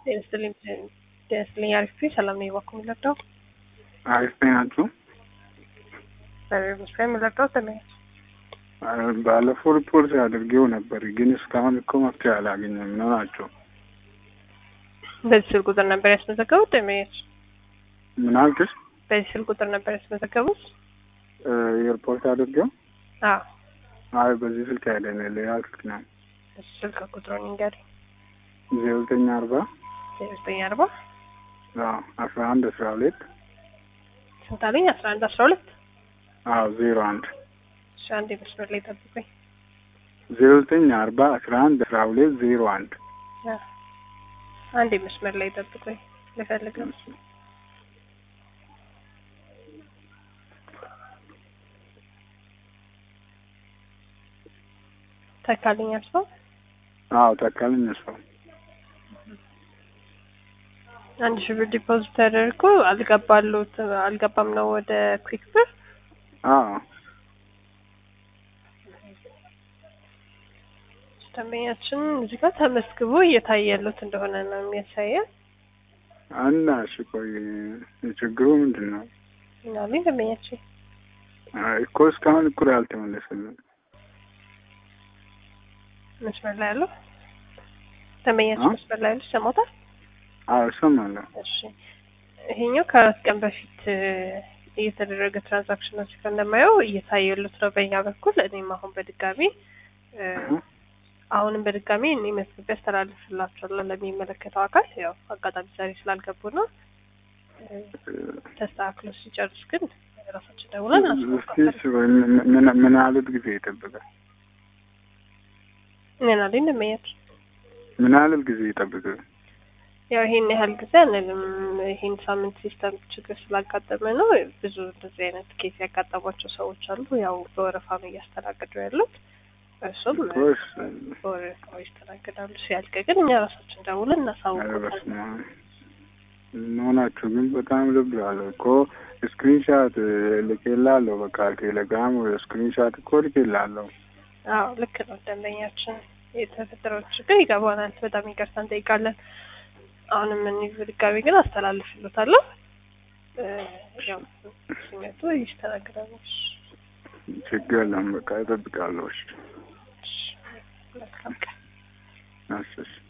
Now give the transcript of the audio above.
ጤና ይስጥልኝ አሪፍ ሰላም ነው የባኩ የሚለርዳው አሪፍ ናችሁ? በመስሪያ የሚለርዳው ተለያዩ ባለፈው ሪፖርት አድርጌው ነበር፣ ግን እስካሁን እኮ መፍትሄ አላገኘም ነው ናቸው። በዚህ ስልክ ቁጥር ነበር ያስመዘገቡት ደመኞች? ምን አልክሽ? በዚህ ስልክ ቁጥር ነበር ያስመዘገቡት? የሪፖርት አድርጌው? አዎ። አይ በዚህ ስልክ አይደለም፣ ሌላ ስልክ ነው። እሱ ስልክ ቁጥሩን ንገሪ። ዜሮ ዘጠኝ አርባ ዜሮ ዘጠኝ አርባ አስራ አንድ አስራ ሁለት ስንት አለኝ? አስራ አንድ አስራ ሁለት አዎ ዜሮ አንድ እሺ፣ አንዴ መስመር ላይ ጠብቁኝ። ዜሮ ዘጠኝ አርባ አስራ አንድ አስራ ሁለት ዜሮ አንድ አንዴ መስመር ላይ ጠብቁኝ ልፈልግ ነው። ተካልኝ አልሰው አዎ ተካልኝ ሰው አንድ ሺህ ብር ዲፖዚት ተደርጎ አልገባሉት አልገባም ነው ወደ ኩዊክ ብር። አዎ ደንበኛችን እዚህ ጋር ተመዝግቦ እየታየሉት እንደሆነ ነው የሚያሳየን። እና እሺ ቆይ ችግሩ ምንድን ነው? ምናምን ደንበኛችን አይ እኮ እስካሁን እኩል አልተመለሰልንም። መስመር ላይ ያለው ደንበኛችን መስመር ላይ ያለው ሰሞታል። አዎ እሰማለሁ። እሺ ይሄኛው ከአራት ቀን በፊት እየተደረገ ትራንዛክሽን እዚህ ጋር እንደማየው እየታየሉት ነው በእኛ በኩል። እኔም አሁን በድጋሚ አሁንም በድጋሚ እኔ መዝግቤ አስተላልፍላቸዋለሁ ለሚመለከተው አካል። ያው አጋጣሚ ዛሬ ስላልገቡ ነው። ተስተካክሎ ሲጨርስ ግን ራሳችን ደውለን እስኪ ምን ምን ያህል ጊዜ ይጠብቃል? ምን አለኝ እንደመያቸው ምን ያህል ጊዜ ይጠብቃል? ያው ይሄን ያህል ጊዜ አንልም። ይሄን ሳምንት ሲስተም ችግር ስላጋጠመ ነው። ብዙ እንደዚህ አይነት ኬስ ያጋጠሟቸው ሰዎች አሉ። ያው በወረፋ ነው እያስተናገዱ ያሉት። እሱም በወረፋው ይስተናገዳሉ። ሲያልቅ ግን እኛ ራሳችን ደውለን እናሳውቃለን። መሆናችሁ ግን በጣም ልብ ያለው እኮ ስክሪንሻት ልኬላለሁ። በቃ ቴሌግራም ስክሪንሻት እኮ ልኬላለሁ። አዎ ልክ ነው። ደንበኛችን የተፈጠረው ችግር ይገባናል። በጣም ይቅርታ እንጠይቃለን። አሁንም እኔ በድጋሚ ግን አስተላልፍሎታለሁ። ያው ሲመጡ ይስተናግዳሉ። ችግር የለም። በቃ እጠብቃለሁ። እሺ መልካም ቀን። እሺ